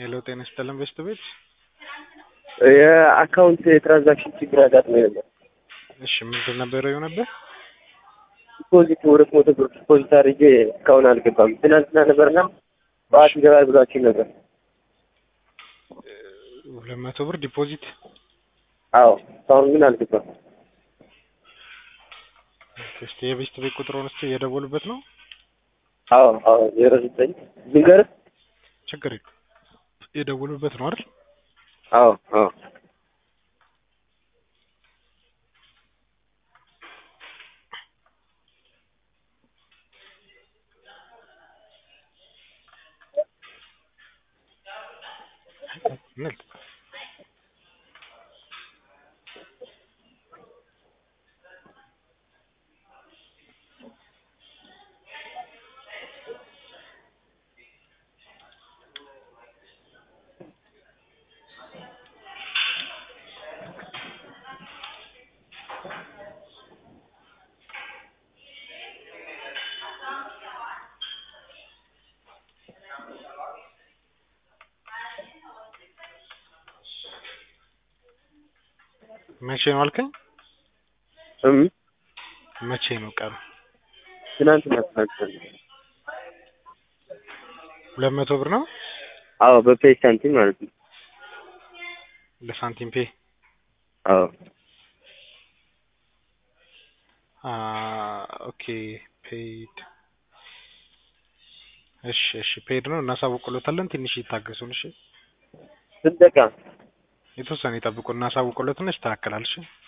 ሄሎ ጤና ይስጥልን በስት ቤት የአካውንት የትራንዛክሽን ችግር አጋጥሞ ነበር። እሺ ምንድን ነበር የሆነብህ? ዲፖዚት ሁለት መቶ ብር ዲፖዚት አድርጌ እስካሁን አልገባም። ትናንትና ነበርና ጠዋት ይገባል ብሏችሁ ነበር። ሁለት መቶ ብር ዲፖዚት አዎ እስካሁን ግን አልገባም። እስቲ የቤስት ቤት ቁጥሩን እስቲ እየደወሉበት ነው። አዎ አዎ ዜሮ ዘጠኝ ልንገርህ? ችግር የለም የደወሉበት ነው አይደል? አዎ አዎ ምን መቼ ነው አልከኝ? እም መቼ ነው ቀኑ? ትናንትና ትናንትና ሁለት መቶ ብር ነው አዎ በፔይ ሳንቲም ማለት ነው። ለሳንቲም ፔ አዎ አ ኦኬ ፔይድ እሺ እሺ ፔይድ ነው እናሳውቅሎታለን። ትንሽ ይታገሱን። እሺ ስንት ደቂቃ? የተወሰነ ይጠብቁ እናሳውቅሎትና ይስተካከላል። እሺ